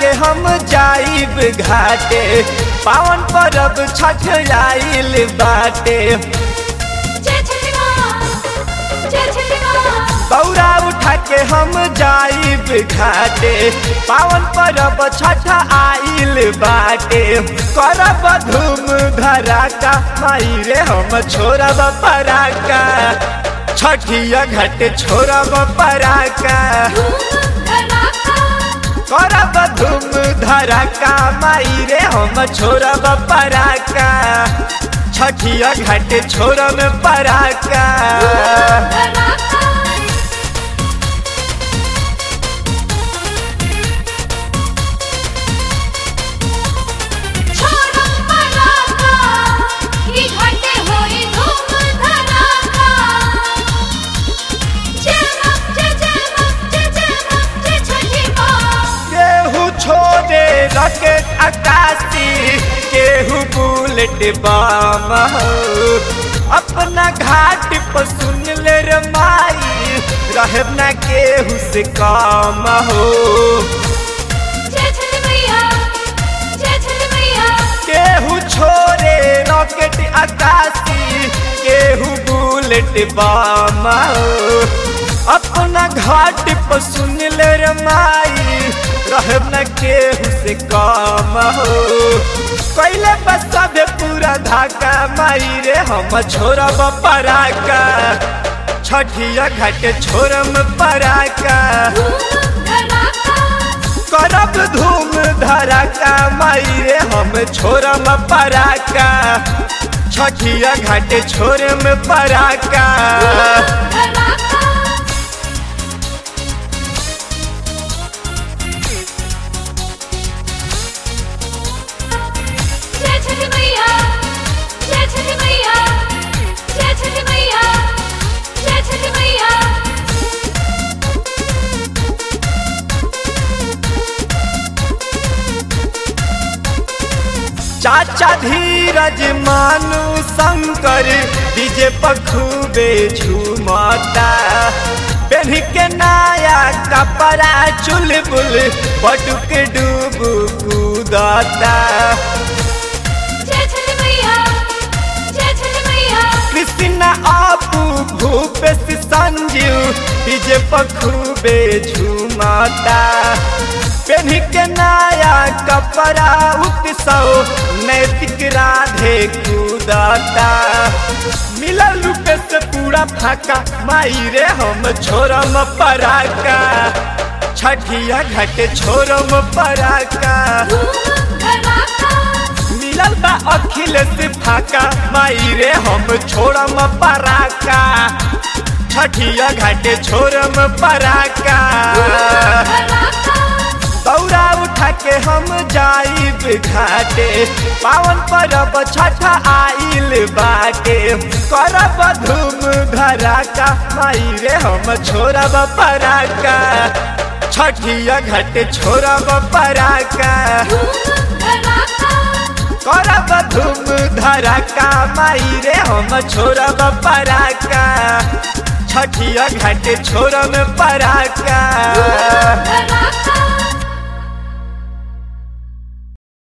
के हम जाइब घाटे पावन परब छठ आइल बाटे जय छठी माँ जय छठी माँ बौरा उठा के हम जाइब घाटे पावन परब छठ आइल बाटे करब धूम धराका माई रे हम छोड़ब पराका छठिया घाटे छोड़ब पराका धूम धड़ाका करब धूम धराका माई रे हम छोड़ब पराका छठिया घाटे छोड़ब पराका धड़ाका छोड़ो पराका ई घाटे होई धूम धड़ाका जय माँ जय जय माँ जय जय माँ जय छठी माँ केहू छोड़े रॉकेट आकाशी केहू बुलेट बम हो। अपना घाट पर सुन ले रे माई रहब ना केहू से काम हो जय छठी मैया जय छठी मैया केहू छोड़े रॉकेट आकाशी केहू बुलेट बम हो। अपना घाट पर सुन ले रे माई रहब न केहू से काम हो कैले बस सबे पूरा धाका माई रे हम छोड़ब पराका छठिया घाट छोड़म पराका धूम धड़ाका करब धूम धड़ाका माई रे हम छोड़म पराका छठिया घाट छोड़म पराका धड़ाका जय छठी मैया जय छठी मैया जय छठी मैया जय छठी मैया चाचा धीरज मानु शंकर डीजे पर खूबे झूमता पहन के नया कपड़ा चुलबुल बटुक डूब कूदता जय छठी मैया जय छठी मैया कृष्णा आपू भूपेश संजीव डीजे पर खूबे झूमता पहन के नया कपड़ा उत्सव नैतिक राधे कूदता मिलल रूपे से पूरा फाका माई रे हम छोड़म पराका छठिया घाटे छोड़म पराका धूम धड़ाका मिलल बा अखिलेश फाका माई रे हम छोड़म पराका छठिया घाटे छोड़म पराका धड़ाका दौरा उठा के हम जाइब घाटे पावन परब छठ आइल बाटे करब धूम धराका माई रे हम छोड़ब पराका छठिया घाटे छोड़ब पराका धूम धड़ाका करब धूम धराका माई रे हम छोड़ब पराका छठिया घाटे छोड़ब पराका